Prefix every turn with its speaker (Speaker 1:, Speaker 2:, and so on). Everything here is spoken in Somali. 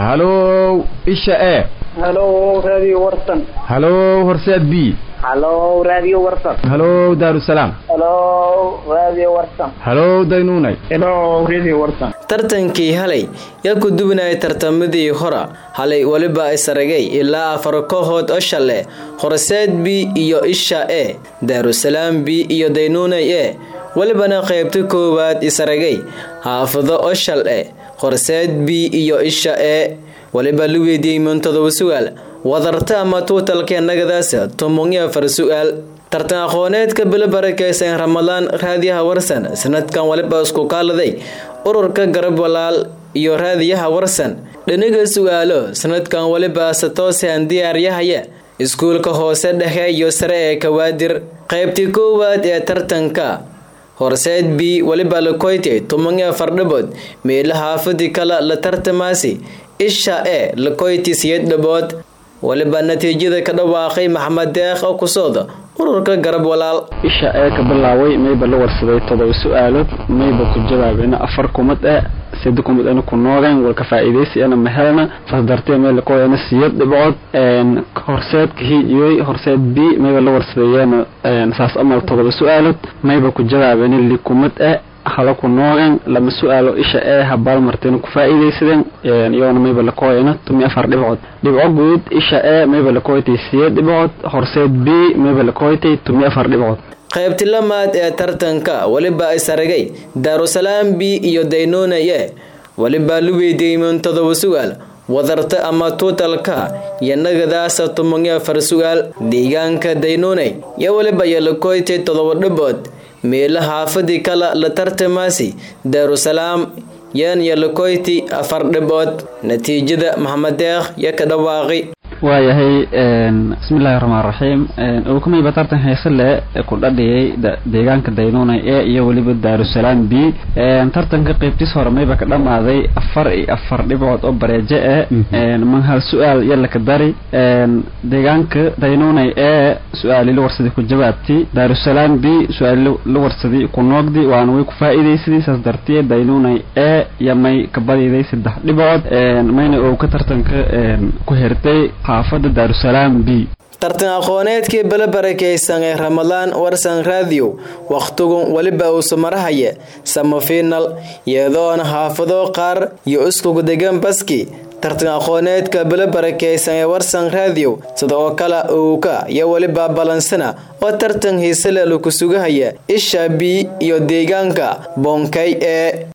Speaker 1: halow isha e
Speaker 2: halo radio warsan
Speaker 1: halow horseed b
Speaker 2: halo radio warsan
Speaker 1: halow daarusalaam
Speaker 2: halo radio warsan
Speaker 1: halow daynuunay
Speaker 2: halo radio warsan
Speaker 3: tartankii halay yaa ku dubinaya tartamadii hora halay weliba isaragay ilaa afar kooxood oo shale horseed b iyo isha e daarusalaam b iyo daynuunay e welibana qaybta koowaad isaragay xaafado oo shal e horseed b iyo isha e weliba la weydiiyey muntodoba su-aal wadarta ama tuutalka nagadaas tomonya afar su-aal tartan aqooneedka bilo barakeysan ramadaan raadiyaha warsan sanadkan waliba isku kaaladay ururka garab walaal iyo raadiyaha warsan dhaniga su-aalo sanadkan waliba satoosan diyaaryahaya iskuulka hoose dhexe iyo sare ee kawaadir qaybtii koowaad ee tartanka horseed b waliba lakoyte tomonya afar dhabood meela xaafadii kale la tartamaasi isha e lakoyti siyad dhabood waliba natiijada ka dhawaaqay maxamed deeq oo kusooda ururka garab walaal
Speaker 4: isha ee ka bilaaway mayba la warsaday todoba su-aalood mayba ku jawaabena afar kumad e sida kumad ana ku noogeen walka faa'iidaysi ana mahelna fasdartee meel lakoyana siyad dhibcood horseedka hiijiyoy horseed b mayba la warsadeeyeen saas amal todoba su-aalood mayba ku jawaabena li kumad e hala ku noogeen lama su-aalo isha ee habaal martayna ku faa'iidaysadeen iyagoona mayba lakoyana tumi afar dhibcood dhibco guud isha ee mayba lakoytay siyeed dhibcood horseed b mayba lakoytay tumi afar dhibcood
Speaker 3: qaybti lamaad ee tartanka weliba isaragay daarusalaam b iyo daynuuna e weliba la weydiiyey muntodoba su-aal wadarta ama tuutalka iyo nagadaasa tomonya afar su-aal deegaanka daynuunay iyo weliba iyo lakoytay todoba dhabood meela xaafadii kale la tartamaasi daarusalaam yan iyo lakoyti afar dhibood natiijada maxamed deeq yo ka dhawaaqi
Speaker 4: waayahay bismillahi raxmaan raxiim ulkumayba tartan heese le ku dhadhiyay deegaanka daynuunay e iyo weliba daarusalaam b tartanka qeybtiis hore mayba ka dhamaaday afar iyo afar dhibcood oo bareejo e man hal su-aal yalla ka dari deegaanka daynuunay e su-aali la warsaday ku jawaabti daarusalaam b su-aali la warsaday ku noogdi waana way ku faa'iidaysadii saas dartiye daynuunay e iyo may ka badiday saddex dhibcood mayna oo ka tartanka ku hertay xaafada daarusalaam b
Speaker 3: tartan aqooneedkii bala barakeysan ee ramadaan warsan radio wakhtigun weliba uusu marahaya samafiinal iyadoona xaafado qaar iyo iskugu degan baski tartan aqooneedka bala barakeysan ee warsan radio sida oo kale uuka iyo weliba balansana oo tartan hiisale laku sugahaya isha b iyo deegaanka boonkay ee